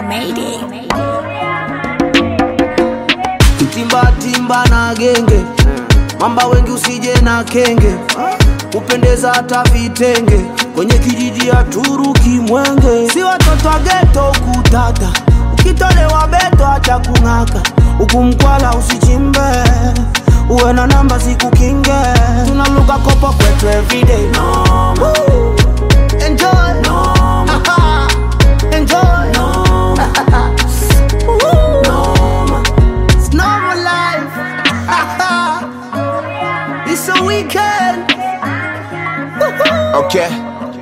Mayday. timba timba na genge mamba wengi usije na kenge kupendeza hata vitenge kwenye kijiji ya Turuki Mwenge, si watoto wa geto kutata, ukitolewa beto acha kung'aka, huku mkwala usichimbe, uwe na namba zikukinge, tunaluka kopo kwetu everyday no. Woo. Enjoy no. Enjoy no. Woo. It's normal life. it's a weekend. Okay.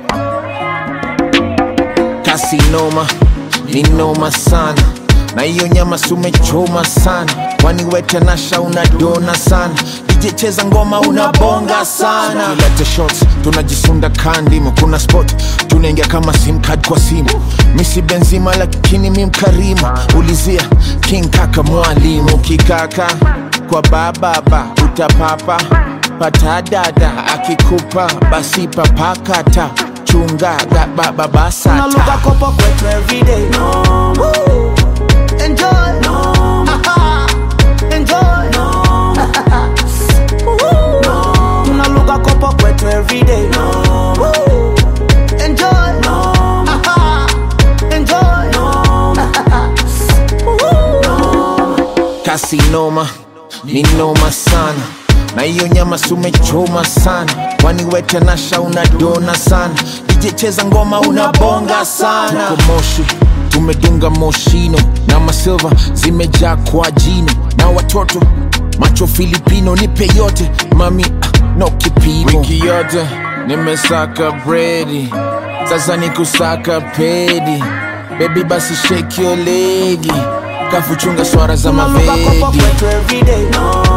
Kasi noma, ni noma sana na hiyo nyama sumechoma sana, kwani wete nasha unadona sana DJ cheza ngoma unabonga sana, kilete shots tunajisunda kandimu, kuna spot tunaingia kama sim card kwa simu, misi benzima lakini mi mkarimu, ulizia king kaka mwalimu kikaka kwa bababa utapapa patadada akikupa basi papakata chungaga baba Tunaluka basata kopo kwetu everyday no. Woo. Enjoy no. Enjoy no. Woo. Tunaluka kopo kwetu everyday no. Woo. Enjoy no. Enjoy no. kasi noma ni noma sana na hiyo nyama sumechoma sana kwani wete nasha unadona sana DJ cheza ngoma unabonga sana tuko moshi tumedunga moshino na masilva zimejaa kwa jino na watoto macho filipino nipe yote mami ah, no kipimo wiki yote nimesaka bredi sasa ni kusaka pedi bebi basi shake your legi kafuchunga swara za Tunaluka kopo mavedi kwetu everyday no.